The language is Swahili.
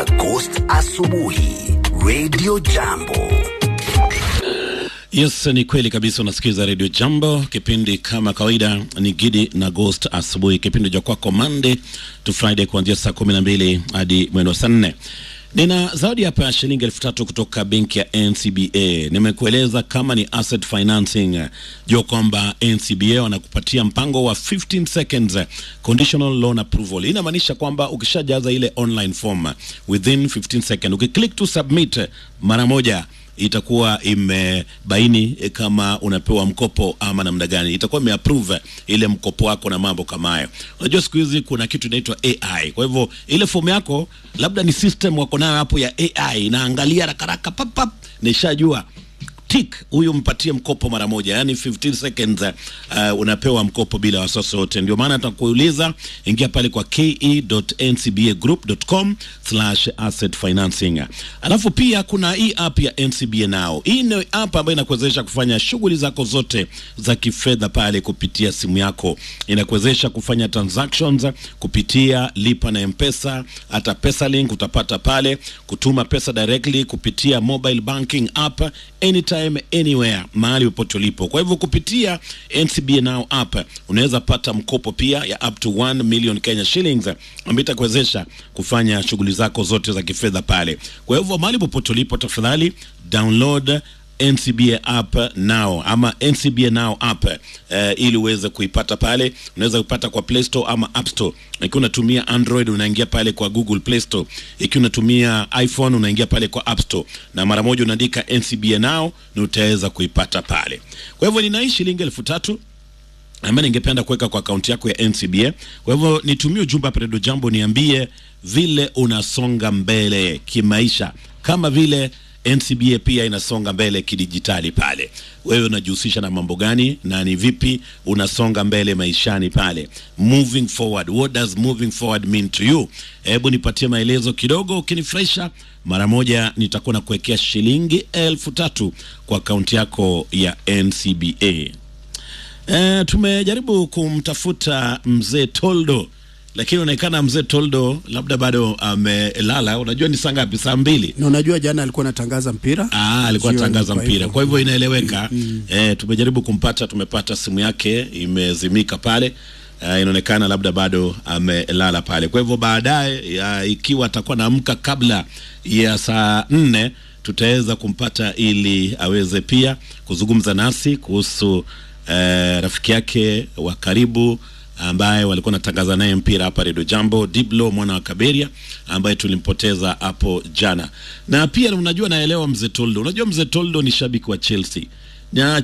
na Ghost Asubuhi Radio Jambo. Yes, ni kweli kabisa. Unasikiza redio Jambo, kipindi kama kawaida ni Gidi na Ghost asubuhi, kipindi cha kwako Monday to Friday kuanzia saa kumi na mbili hadi mwendo saa nne. Nina zawadi hapa ya shilingi elfu tatu kutoka benki ya NCBA. Nimekueleza kama ni asset financing, jua kwamba NCBA wanakupatia mpango wa 15 seconds conditional loan approval. Hii inamaanisha kwamba ukishajaza ile online form within 15 seconds, ukiclick to submit mara moja itakuwa imebaini eh, kama unapewa mkopo ama namna gani, itakuwa imeapprove ile mkopo wako na mambo kama hayo. Unajua siku hizi kuna kitu inaitwa AI, kwa hivyo ile fomu yako labda ni system wako nayo hapo ya AI inaangalia rakaraka pap pap, nishajua tik huyu mpatie mkopo mara moja, yani 15 seconds uh, unapewa mkopo bila wasiwasi wote. Ndio maana tutakuuliza, ingia pale kwa ke.ncbagroup.com slash asset financing. Alafu pia kuna hii app ya NCBA Now. Hii ni app ambayo inakuwezesha kufanya shughuli zako zote za kifedha pale kupitia simu yako. Inakuwezesha kufanya transactions kupitia lipa na mpesa, hata pesa link utapata pale, kutuma pesa directly kupitia mobile banking app anytime anywhere, mahali popote ulipo. Kwa hivyo kupitia NCBA Now app unaweza pata mkopo pia ya up to 1 million Kenya shillings ambayo itakuwezesha kufanya shughuli zako zote za kifedha pale. Kwa hivyo mahali popote ulipo, tafadhali download NCBA app now ama NCBA now app eh, ili uweze kuipata pale. Unaweza kupata kwa Play Store ama App Store. Ikiwa unatumia Android unaingia pale kwa Google Play Store. Ikiwa unatumia iPhone unaingia pale kwa App Store, na mara moja unaandika NCBA now na utaweza kuipata pale. Kwa hivyo nina hii shilingi elfu tatu ambaye ningependa kuweka kwa akaunti yako ya NCBA. Kwa hivyo nitumie ujumbe hapa Redio Jambo, niambie vile unasonga mbele kimaisha, kama vile NCBA pia inasonga mbele kidijitali pale. Wewe unajihusisha na mambo gani na ni vipi unasonga mbele maishani pale? Moving forward, what does moving forward mean to you? Hebu nipatie maelezo kidogo, ukinifurahisha mara moja nitakuwa na kuwekea shilingi elfu tatu kwa akaunti yako ya NCBA. E, tumejaribu kumtafuta mzee Toldo lakini inaonekana mzee Toldo labda bado amelala. Unajua ni saa ngapi? Saa mbili. na unajua jana alikuwa anatangaza mpira Ah, alikuwa Jioni, anatangaza kwa mpira, hivyo. kwa hivyo inaeleweka. Eh, tumejaribu kumpata, tumepata simu yake imezimika pale. Uh, inaonekana labda bado amelala pale. Kwa hivyo baadaye, ya, ikiwa atakuwa naamka kabla ya saa nne tutaweza kumpata ili aweze pia kuzungumza nasi kuhusu eh, rafiki yake wa karibu ambaye walikuwa natangaza naye mpira hapa Redio Jambo, Diblo mwana wa Kaberia ambaye tulimpoteza hapo jana. Na pia unajua, naelewa mzee Toldo, unajua mzee Toldo ni shabiki wa Chelsea na